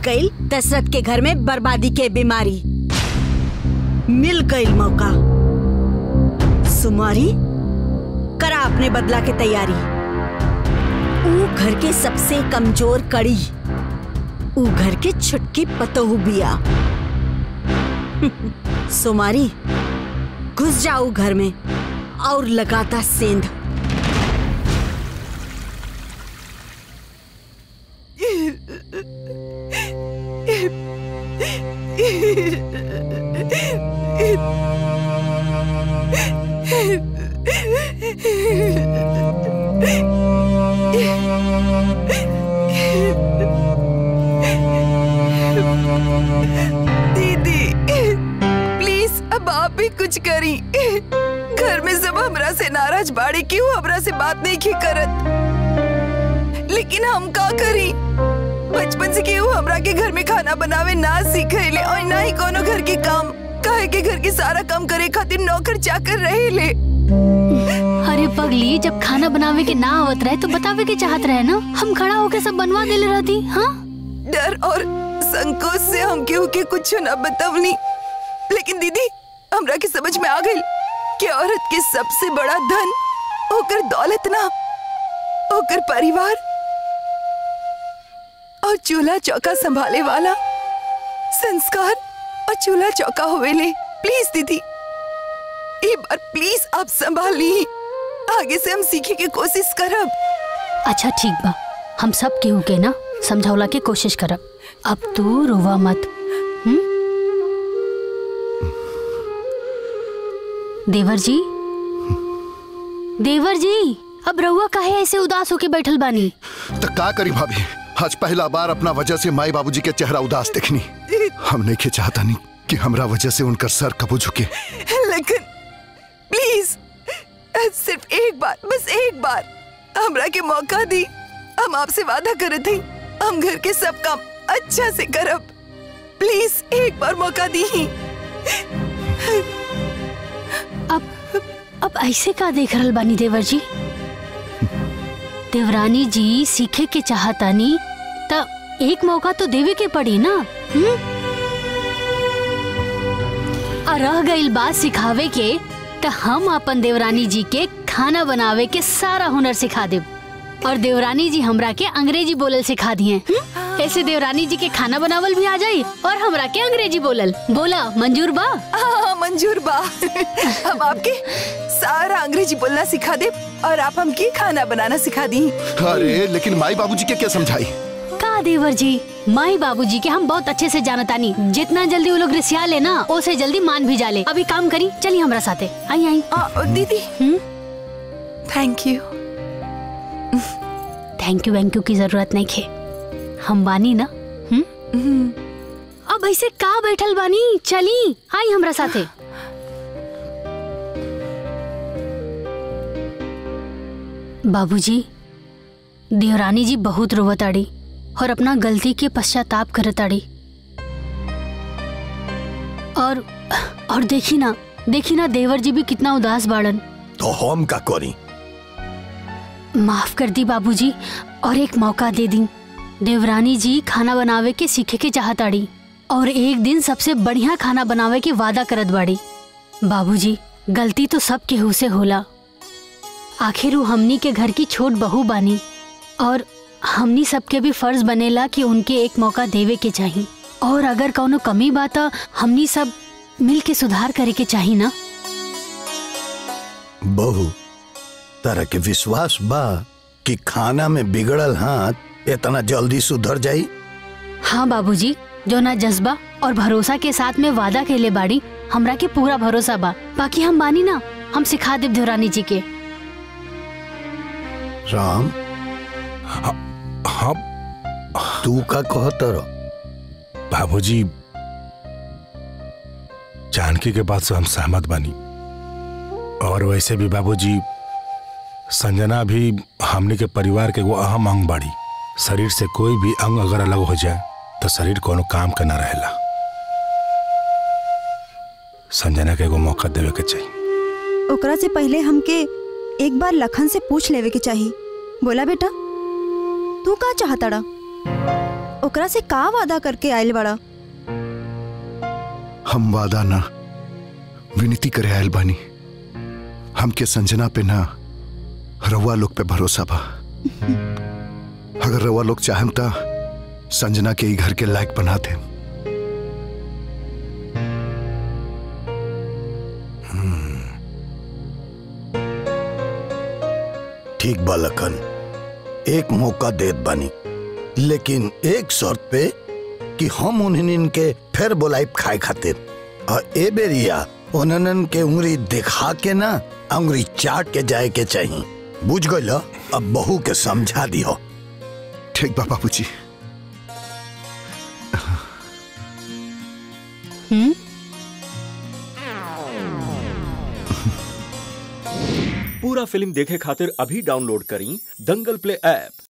गई दशरथ के घर में बर्बादी के बीमारी मिल गई मौका सुमारी करा अपने बदला के तैयारी ऊ घर के सबसे कमजोर कड़ी ऊ घर के छुटकी पतोहू बिया सुमारी घुस जाऊ घर में और लगाता सेंध दीदी प्लीज अब आप भी कुछ करी घर में सब हमरा से नाराज बाड़ी क्यों हमरा से बात नहीं की करत लेकिन हम का करी बचपन से केहू हमरा के घर में खाना बनावे ना सीखेले और ना ही कोनो घर के काम काहे के घर के सारा काम करे खातिर नौकर चाकर रहेले अरे पगली जब खाना बनावे के ना आवत रहे तो बतावे के चाहत रहे ना हम खड़ा होके सब बनवा देले रहती हाँ डर और संकोच से हम केहू के कुछ न बतवनी लेकिन दीदी हमरा के समझ में आ गई कि औरत के सबसे बड़ा धन ओकर दौलत ना ओकर परिवार और चूल्हा चौका संभाले वाला संस्कार और चूल्हा चौका होवेले प्लीज दीदी एक बार प्लीज आप संभाल ली आगे से हम सीखे के कोशिश करब अच्छा ठीक बा हम सब केहू के ना समझौला के कोशिश करब अब तू रोवा मत हम्म? देवर जी देवर जी अब रउआ काहे ऐसे उदास होके बैठल बानी तो का करी भाभी आज पहला बार अपना वजह से माई बाबूजी के चेहरा उदास देखनी हम नहीं के चाहता नहीं कि हमरा वजह से उनका सर कबू झुके लेकिन प्लीज सिर्फ एक बार बस एक बार हमरा के मौका दी हम आपसे वादा करे थे हम घर के सब काम अच्छा से करब प्लीज एक बार मौका दी अब अब ऐसे का देख रहल बानी देवर जी देवरानी जी सीखे के चाहतानी त एक मौका तो देवे के पड़ी ना हम्म? आ रह गईल बात सिखावे के त हम अपन देवरानी जी के खाना बनावे के सारा हुनर सिखा देब और देवरानी जी हमरा के अंग्रेजी बोलल सिखा दिए हम्म? ऐसे देवरानी जी के खाना बनावल भी आ जाई और हमरा के अंग्रेजी बोलल बोला मंजूर बा हाँ मंजूर बा हम आपके सारा अंग्रेजी बोलना सिखा दे और आप हमके खाना बनाना सिखा दी अरे लेकिन माई बाबूजी के क्या समझाई का देवर जी माई बाबूजी के हम बहुत अच्छे से जानतानी जितना जल्दी वो लोग रिसिया ले ना उसे जल्दी मान भी जाले अभी काम करी चलिए हमरा साथे आई आई आ, दीदी हम्म? थैंक यू थैंक यू वैंक यू की जरूरत नहीं खे हम बानी ना हम्म अब ऐसे का बैठल बानी चली आई हमरा साथे बाबूजी देवरानी जी बहुत रोवताड़ी और अपना गलती के पश्चाताप करताड़ी और और देखी ना देखी ना देवर जी भी कितना उदास बाड़न तो हम का करी माफ कर दी बाबूजी और एक मौका दे दी देवरानी जी खाना बनावे के सीखे के चाहताड़ी और एक दिन सबसे बढ़िया खाना बनावे के वादा करत बाड़ी बाबूजी गलती तो सब केहू से होला आखिर वो हमनी के घर की छोट बहू बानी और हमनी सबके भी फर्ज बनेला कि उनके एक मौका देवे के चाही और अगर कौनो कमी बा त हमनी सब मिल के सुधार करे के चाही ना बहू तरह के विश्वास बा कि खाना में बिगड़ल हाथ इतना जल्दी सुधर जाई हाँ बाबूजी जो ना जज्बा और भरोसा के साथ में वादा कैले बाड़ी हमरा के पूरा भरोसा बा बाकी हम बानी ना हम सिखा देव देवरानी जी के राम हाँ तू का कहत रह बाबूजी जानकी के बात से हम सहमत बानी और वैसे भी बाबूजी संजना भी हमने के परिवार के एगो अहम अंग बाड़ी शरीर से कोई भी अंग अगर अलग हो जाए तो शरीर कोनो काम का ना रहेला संजना के एगो मौका देवे के चाहिए ओकरा से पहले हमके एक बार लखन से पूछ लेवे के चाहिए बोला बेटा तू का चाहताड़ा ओकरा से का वादा करके आयल बड़ा हम वादा ना विनती करे आयल बानी हमके संजना पे ना रउआ लोग पे भरोसा बा अगर रउआ लोग चाहेम ता संजना के ही घर के लायक बना दे ठीक बा लखन एक मौका देत बानी लेकिन एक शर्त पे कि हम उन्हन के फिर बोलाइब खाए खातिर और ए बेरिया उन्हन के उंगली दिखा के ना उंगली चाट के जाए के चाहिए बुझ गइल अब बहू के समझा दियो ठीक बा बाबूजी हम्म पूरा फिल्म देखे खातिर अभी डाउनलोड करी दंगल प्ले ऐप